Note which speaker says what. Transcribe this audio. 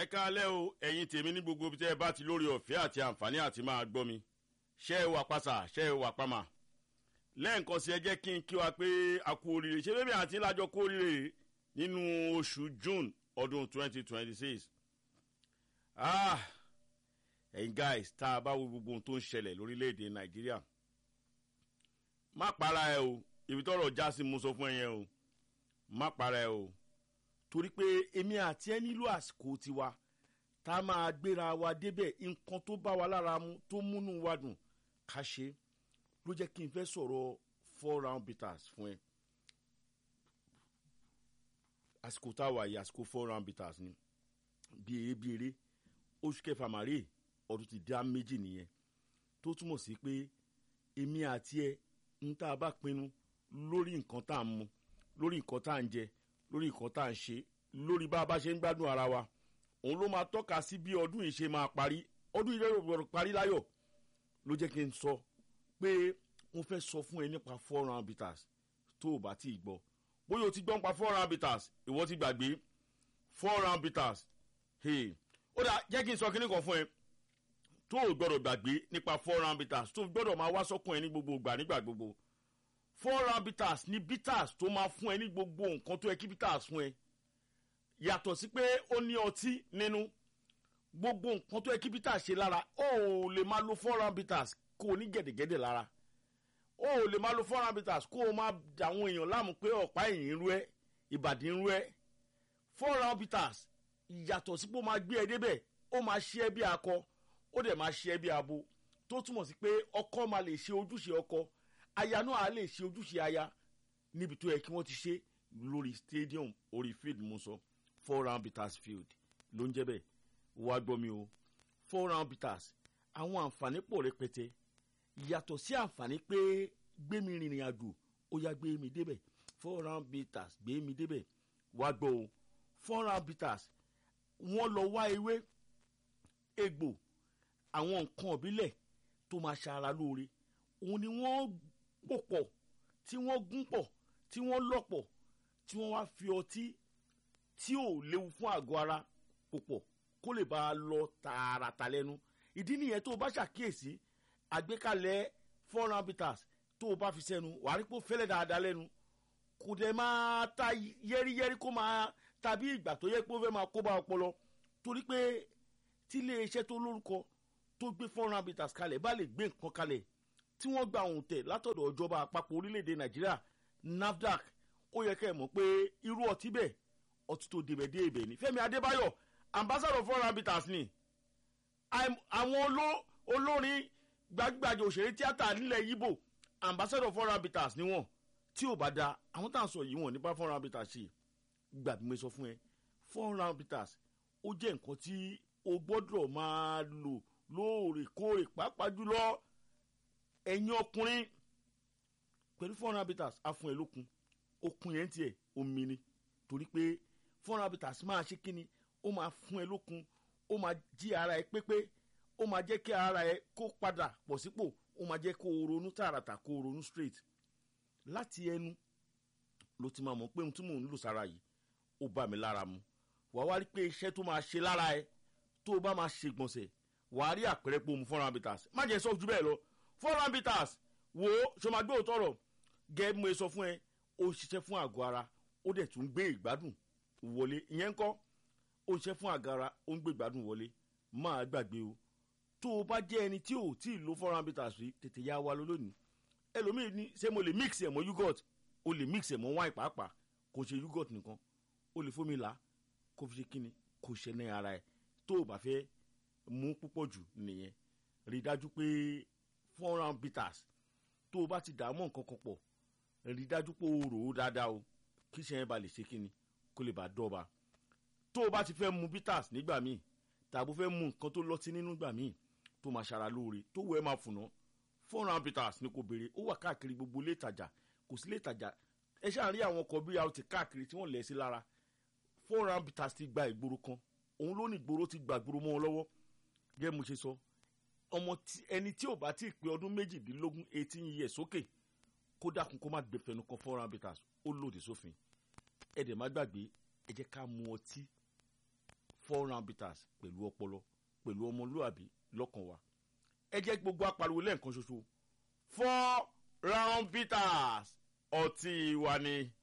Speaker 1: ẹ káalẹ́ o ẹ̀yin tèmi ní gbogbo ibi tẹ́ ẹ bá ti lórí ọ̀fẹ́ àti àǹfààní àti máa gbọ́ mi ṣé ẹ wà pàṣà ṣé ẹ wà pàmà lẹ́ẹ̀kan sí ẹ jẹ́ kí n kí wa pé a kú oríire ṣé bébí àti lájọ kú oríire nínú oṣù june ọdún twenty twenty six ah ẹ̀yin guys tá a bá wo gbogbo ohun tó ń ṣẹlẹ̀ lórílẹ̀‐èdè nàìjíríà má para ẹ o ibi tọrọ já sí mo sọ fún ẹ yẹn o má para ẹ o torí pé èmi àti ẹ nílò àsìkò tiwa tá a máa gbéra wa débẹ̀ nǹkan tó bá wa lára mu tó múnú wa dùn ká ṣe ló jẹ́ kí n fẹ́ sọ̀rọ̀ four round bitters fún ẹ àsìkò tá a wà yìí àsìkò four round bitters ni bí eré bí eré oṣù kẹfà màrí ọdún ti dá méjì nìyẹn tó túmọ̀ sí pé èmi àti ẹ ń tá a bá pinnu lórí nǹkan tá a mu lórí nǹkan tá a ń jẹ lórí nǹkan tá à ń ṣe lórí bá a bá ṣe ń gbádùn ara wa òun ló máa tọ́ka sí bí ọdún yìí ṣe máa parí ọdún yìí lọ́rọ̀ parí láyọ̀ ló jẹ́ kí n sọ pé mo fẹ́ sọ fún ẹ nípa four round bitters tó o bá tí ì gbọ́ bóyá o ti gbọ́ nípa four round bitters ìwọ ti gbàgbé four round bitters hey. ó dà jẹ́ kí n sọ kíní kan fún ẹ tó o gbọ́dọ̀ gbàgbé nípa four round bitters tó o gbọ́dọ̀ máa wá sọ́kùn ẹ ní gbogbo ìgbà nígbà gbogbo four round bitters ní bitters tó máa fún ẹ ní gbogbo nǹkan tó yẹ kí bitters fún ẹ yàtọ̀ sí pé ó ní ọtí nínú gbogbo nǹkan tó yẹ kí bitters ṣe lára ó ò lè máa lo four round bitters kó o ní gẹ̀dẹ̀gẹ̀dẹ̀ lára ó ò lè máa lo four round bitters kó o máa dàwọn èèyàn láàmú pé ọ̀pá ẹ̀yìn ń rú ẹ ìbàdí ń rú ẹ four round bitters yàtọ̀ sí pé ó máa gbé ẹ débẹ̀ ó máa ṣe ẹ bí akọ ó dẹ̀ máa ṣe ẹ bí abo tó túmọ̀ sí pé ọkọ máa lè ṣe ojúṣe ọkọ aya náà á lè ṣe ojúṣe aya níbi tó yẹ kí wọ́n ti ṣe lórí stadium orí field mo sọ four round bitters field ló ń jẹ́ bẹ́ẹ̀ wá gbọ́ mi o four round bitters àwọn àǹfààní pọ̀ rẹpẹtẹ yàtọ̀ sí àǹfààní pé gbé mi rìnrìn àjò ó yá gbé mi débẹ̀ four round bitters gbé mi débẹ̀ wá gbọ́ o four round bitters wọ́n lọ wá ewé egbò àwọn nǹkan ìbílẹ̀ tó máa ṣara lóore òun ni wọ́n pò pọ̀ tí wọ́n gún pọ̀ tí wọ́n lọ́pọ̀ tí wọ́n wá fi ọtí tí ò léwu fún àgọ́ ara pò pọ̀ kó lè bá a lọ tààràtà lẹ́nu ìdí nìyẹn tó o bá ṣàkíyèsí àgbékalẹ̀ four round bitters tó o bá fi sẹ́nu wàá rí pé ó fẹ́lẹ́ dáadáa lẹ́nu kò dẹ̀ máa ta yẹ́rìyẹ́rì kó máa tàbí ìgbà tó yẹ pé ó fẹ́ máa kó bá ọpọlọ torí pé tí iléeṣẹ́ tó lórúkọ tó gbé four round bitters kalẹ̀ bá lè gbé nǹkan kalẹ̀ tí wọ́n gba òun tẹ̀ látọ̀dọ̀ ìjọba àpapọ̀ orílẹ̀-èdè nàìjíríà nafdac ó yẹ kẹ́ ẹ̀ mọ̀ pé irú ọtí bẹ́ẹ̀ ọtí tó débẹ̀ dé ibẹ̀ ni fẹ́mi adébáyọ̀ ambassador four round bitters ni àwọn olórin gbajúgbajà òṣèré tíátà nílẹ̀ yíbò ambassador four round bitters ni wọ́n tí ò bá da àwọn tá à ń sọ yìí wọ́n nípa four round bitters ṣe gbà bí mo sọ fún ẹ four round bitters ó jẹ́ nǹkan tí o gbọ́dọ̀ máa lò lóòrèkóòrè pàápàá jùlọ ẹ̀yin ọkùnrin pẹ̀lú four round bitters á fún ẹ lókun okun yẹn tiẹ̀ omi ni torí pé four round bitters máa ṣe kíni ó máa fún ẹ lókun ó máa jí ara ẹ pépé ó máa jẹ́ kí ara ẹ kó padà pọ̀ sípò ó máa jẹ́ kó o ronú tààràtà kó o ronú straight láti ẹnu ló ti máa mọ̀ pé ohun tí mò ń lò sára yìí ó bá mi lára mu wàá wá rí pé iṣẹ́ tó máa ṣe lára ẹ tó o bá máa ṣe gbọ̀nsẹ̀ wàá rí àpẹẹrẹ pé o mu four round bitters má jẹ́ sọ ju bẹ́ẹ̀ lọ four round bitters wo ṣo máa gbé òótọ́ rọ̀ gẹ́gẹ́ bí mo sọ fún ẹ ó ṣiṣẹ́ fún àgọ́ ara ó dẹ̀ tún gbé ìgbádùn wọlé ìyẹn ń kọ́ ó ṣiṣẹ́ fún àgọ́ ara ó ń gbé ìgbádùn wọlé máa gbàgbé o tó o bá jẹ́ ẹni tí ò tí ì lo four round bitters rí tètè yá wa lọ lónìí ẹlòmíì ní ṣé mo lè mix ẹ̀ mọ́ yogurt o lè mix ẹ̀ mọ́ wine pàápàá kò ṣe yogurt nìkan o lè fómi là kó fi ṣe kíni kò ṣe ní ara ẹ̀ tó o bá fẹ́ mú púpọ̀ jù nìyẹn rí i dájú pé four round bitters tó o bá ti dààmú nǹkan kan pọ̀ rí i dájú pé o rò ó dáadáa o kí ṣe yẹn ba lè ṣe kíni kó lè bá dọ́ba tó o bá ti fẹ́ mu bitters nígbà míì tàbí fẹ́ mu nǹkan tó lọ́tí nínú gbà míì tó máa ṣara lóore tó wẹ́ máa fùnà four round bitters ni kò béèrè ó wà káàkiri gbogbo ilé ìtajà kò sí ilé ìtajà ẹ ṣáà rí àwọn ọkọ̀ bí rt káàkiri tí wọ́n lẹ̀ sí lára four round bitters ti gba ìgboro kan òun ló ní ìgboro ti gba ìgboro mọ́ ọ lọ́wọ́ gẹ́gẹ́ mo ṣe sọ ọmọ ẹni tí ò bá tí ì pé ọdún méjìdínlógún eighteen years sókè kó dákun kó má gbé fẹnu kan four round bitters ó lòdì sófin ẹ dẹ̀ má gbàgbé ẹ jẹ́ ká mu ọtí four round bitters pẹ̀lú ọpọlọ pẹ̀lú ọmọlúwàbí lọ́kàn wa ẹ jẹ́ gbogbo apariwo lẹ́ẹ̀kan ṣoṣo four round bitters ọtí wa ni.